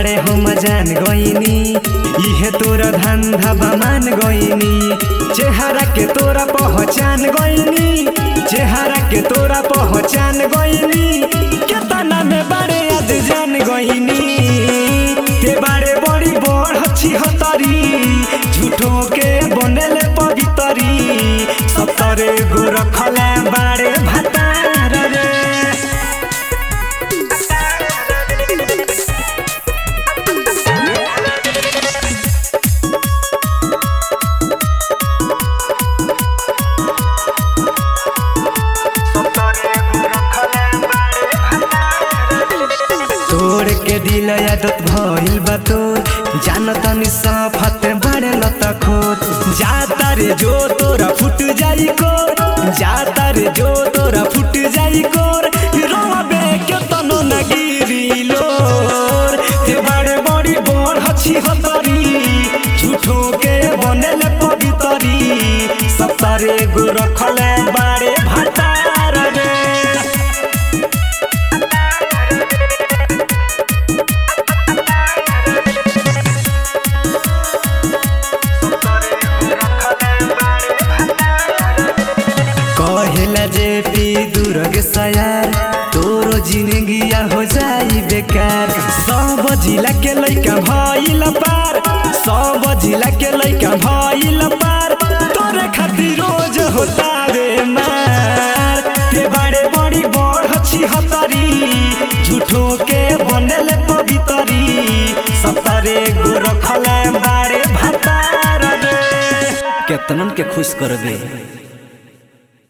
बाड़े हम जान गईनी इहे तोरा धंधा बमान गईनी चेहरा के तोरा पहचान गईनी चेहरा के तोरा पहचान गईनी केतना में बाड़े आज जान गईनी के बाड़े बड़ी बड़ हच्छी हतरी झूठो के बनेले पवितरी सतरे गो रखले बाड़े भतार रे तोड़ के दिल आदत भइल बा तोर जानतनी सफत बड़े लत खोत जाता रे जो तोरा फुट जाई कोर जाता रे जो तोरा फुट जाई कोर रोबे के तनो न गिरी लोर ते बड़े बड़ी बड़ हछी हतरी झूठो के बनेले पवितरी सतारे गो रखले बाड़े भातार रे कहेला जे पी दुर्ग सयार तोरो जिंदगिया हो जाई बेकार सब जिला के लइका भइल पार सब जिला के लइका भइल पार तोरे खातिर रोज होता रे मार के बड़े बड़ी बड़ हछी हतरी झूठो के बनेले पवितरी सतरे गो रखले बाड़े भातार रे केतनन के खुश कर दे